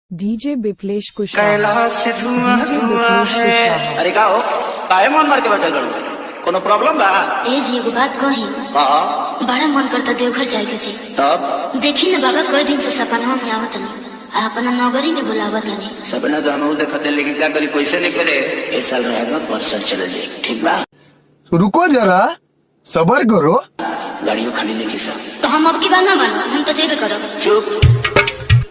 DJ Biplesh Kushwaha Kailash से धुआं DJ धुआं बिप्लेश है कुशवाहा अरे का हो काहे मन मार के बैठल बड़ू कोनो प्रॉब्लम बा ए जी एगो बात कही हाँ बड़ा मन करता देवघर जाए के जी तब देखी न बाबा कई दिन से सपना में आवत नहीं आ अपना नगरी में बुलावत नहीं सपना तो हम देखते लेकिन क्या करी पैसे नहीं करे ए साल रहेगा परसों चले जाए ठीक बा रुको जरा सबर करो गाड़ियों खाली लेके सर तो हम अब की बार ना मानो हम तो जेबे करब चुप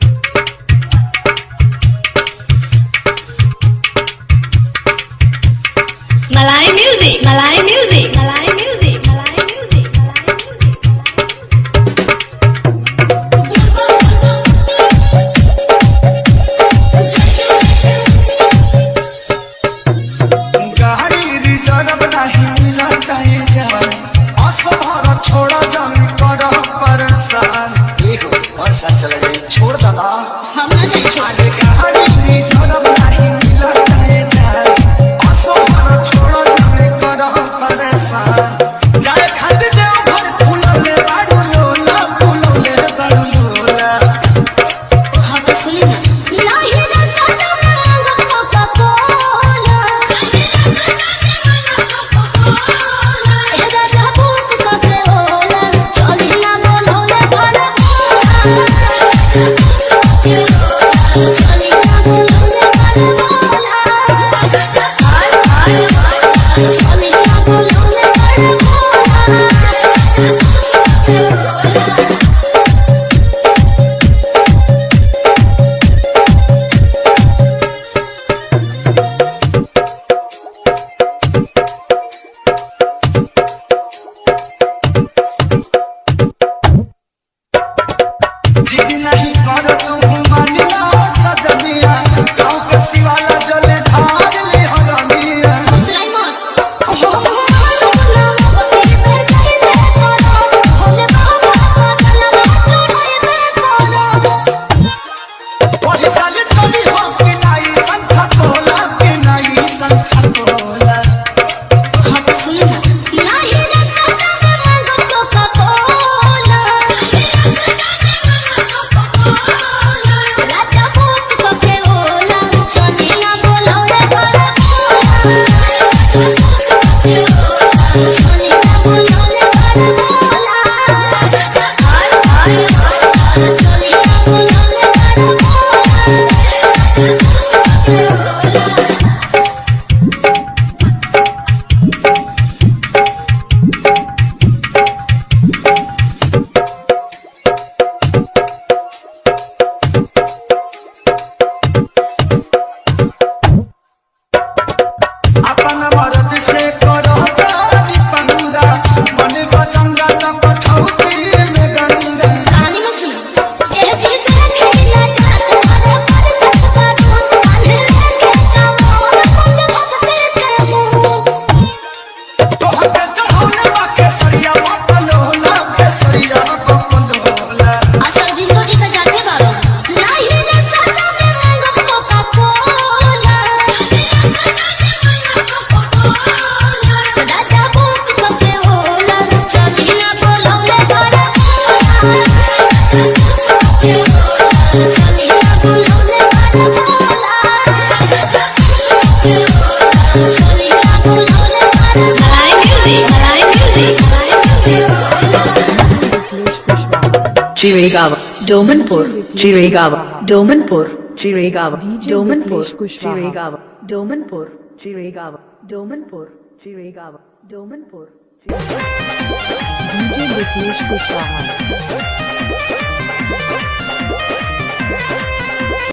Malay music, Malay music, Malay music, Malay music, Malay music. गाड़ी रिजर्व नहीं मिला चाहे जान असभर छोड़ा जमी कर परेशान देखो परसों चले जाए छोड़ दला हम ना जाए छोड़ अरे गाड़ी रिजर्व नहीं मिला चाहे जान असभर छोड़ा जमी कर परेशान जाए खाते देव घर फूलले बाड़ू लोला फूलले बाड़ू लोला हाँ तो सुनी ना नहीं रे सदा में मांगब कोका कोला ए दादा भूत कके होला चली ना बोलौले भरा चली ना बोलौले भरा चली ना बोलौले भरा जिद नहीं कर तू मानिला सजनिया गाँव के शिवाला जले ढाल ले हरनिया हौसला मत हो हो नाम बकरी कर कहीं से करो भोले बाबा का गलबा छोड़ाई में करो ओही साल चली हो कि नाई संखा तोला कि नाई संखा तोला हाँ तो सुनो ना नहीं रे सदा में मांगो कोका कोला राजा भूत को के ओला चली ना बोलो रे बड़ा चली ना बोलो रे बड़ा चली ना बोलो रे बड़ा अपन मर्द से करो जानी पंगा मन बचंगा त पठौती में गंगा कहानी में सुनो ए जी देखे ना चाहत मारो कर कसबा तू कान्हे लेके का मोर कुंड भक्ति के मुंह तो हटे चढ़ौले बा केसरिया पलोला केसरिया पलोला असर बिंदु जी का जाते बारो नहीं रे सदा में मांगो कोका कोला दादा भूत को के ओला चली ना बोलौले बड़ा चली ना बोलौले बड़ा चली ना बोलौले बड़ा Malay music, Malay music, Malay music. Biplesh Kushwaha Chirigava, Domanpur, Chirigava, Domanpur, Chirigava, DJ Domanpur, Viplesh Kushwaha. Chirigava, Domanpur, Chirigava, Domanpur, Chirigava, Domanpur. DJ Biplesh Kushwaha